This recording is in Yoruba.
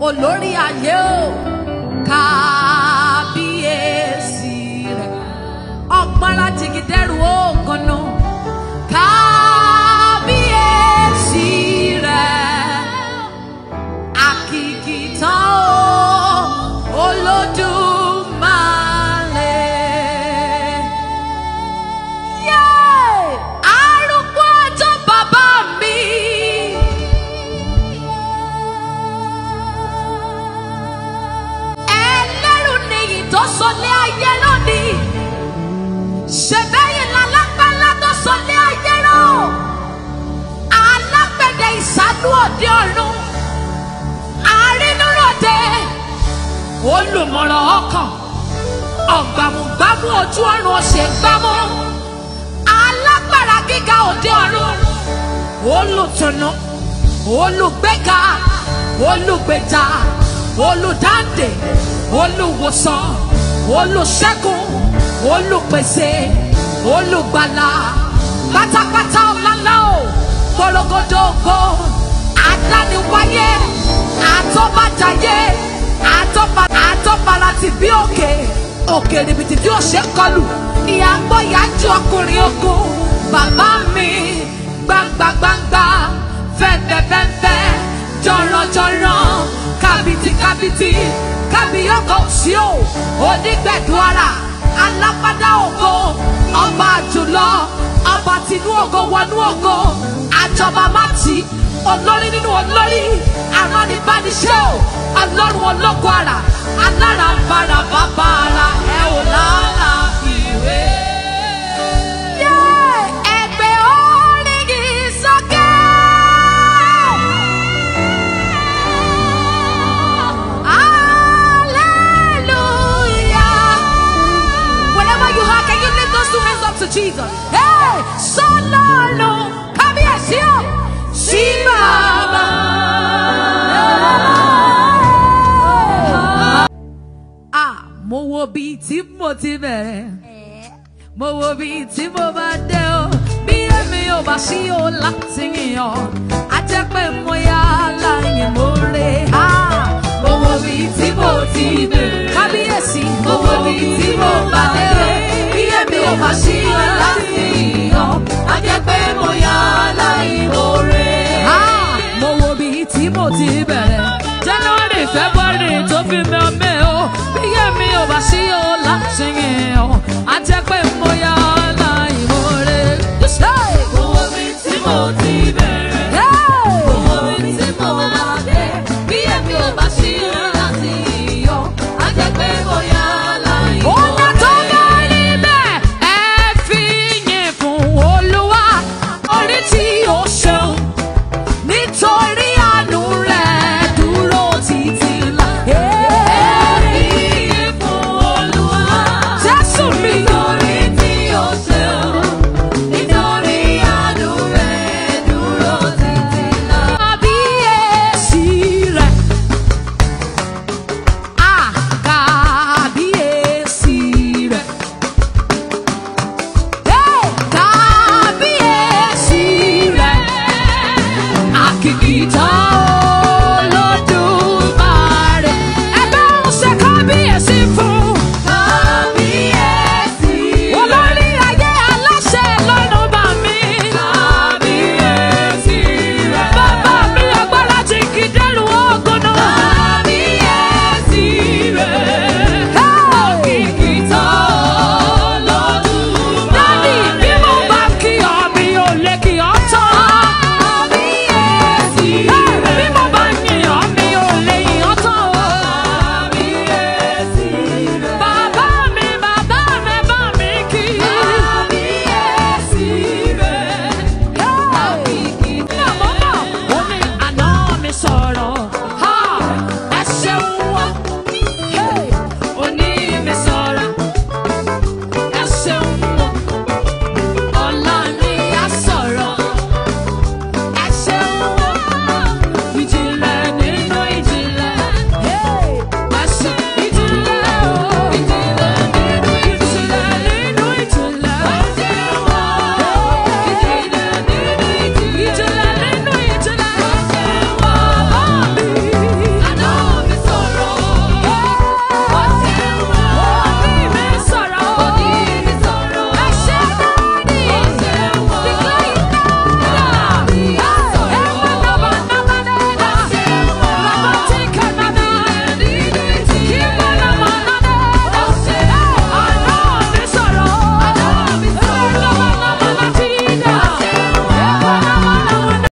olórí ayé o kábíyèsí rẹ ọgbọ́nra jìgìdẹ́rù ògànnà kábíyèsí rẹ àkìkìtàn o olódùmarè. Yay! arúgbó ọjọ́ bàbá mi. ẹlẹ́rù nìyí tó sọlé ayé lónìí. ṣèbẹ́yìn lálápálá tó sọlé ayé rọ. alágbẹ̀dẹ ìsánú òde ọ̀run. arínúròde. olùmọ̀ràn ọkàn. ọ̀gbàmùgbàmù ojú ọ̀run ọ̀sẹ̀ gbámú. alágbára gíga òde ọ̀run. olùtùnú. olùgbéga. olùgbèjà. olùdáǹdè. olùwòsàn. olùṣẹ́gun. olùpèsè. olùgbàlà. pátápátá ọ̀làlá o. gbọ́lọ́gọ́dọ̀ ògo. adániwáyé. àtọ́bàjáyé. àtọ́ba àtọ́bara ti bí òkè. òkè rìbìtì tí ó ṣe kọlù. ìyá gbọ́ ìyá ju ọkùnrin ogun. bàbá mi gbangba gbangba fẹ́fẹ́fẹ́fẹ́ jọ̀rọ̀jọ̀rọ̀ kábìtì kábìtì kábíyọ̀kọ̀ sí o onígbẹ̀dúara alápádá ògo ọba àjùlọ ọba tinú ògo wọnú ògo àjọba mátì olórí nínú olórí aránibániṣẹ́ o ọlọ́run ológo ara alára ń bára bàbá ara ẹ ò lálàáfíwé. Yeah! Ẹgbẹ́ orin kì í sókè. Hallelujah. Whenever you are, can you lift those two hands up to Jesus? Hey, Solano, kábíyèsí o, sí bàbá. Ah, mo wo bí tí mo ti bẹ̀rẹ̀ mo wo bí tí mo bá dé o bí èmi ò bá sí o láti yàn á jẹ́ pé mo yá láyé mo rè á. mo wo bí tí mo ti bẹ̀rẹ̀ kábíyèsí mo wo bí tí mo bá dé o bí èmi ò bá sí o láti yàn á jẹ́ pé mo yá láyé mo rè á. mo wo bí tí mo ti bẹ̀rẹ̀ january february tó fi mẹ́ mẹ́ o bí èmi ò bá sí o láti yàn á jẹ́ pé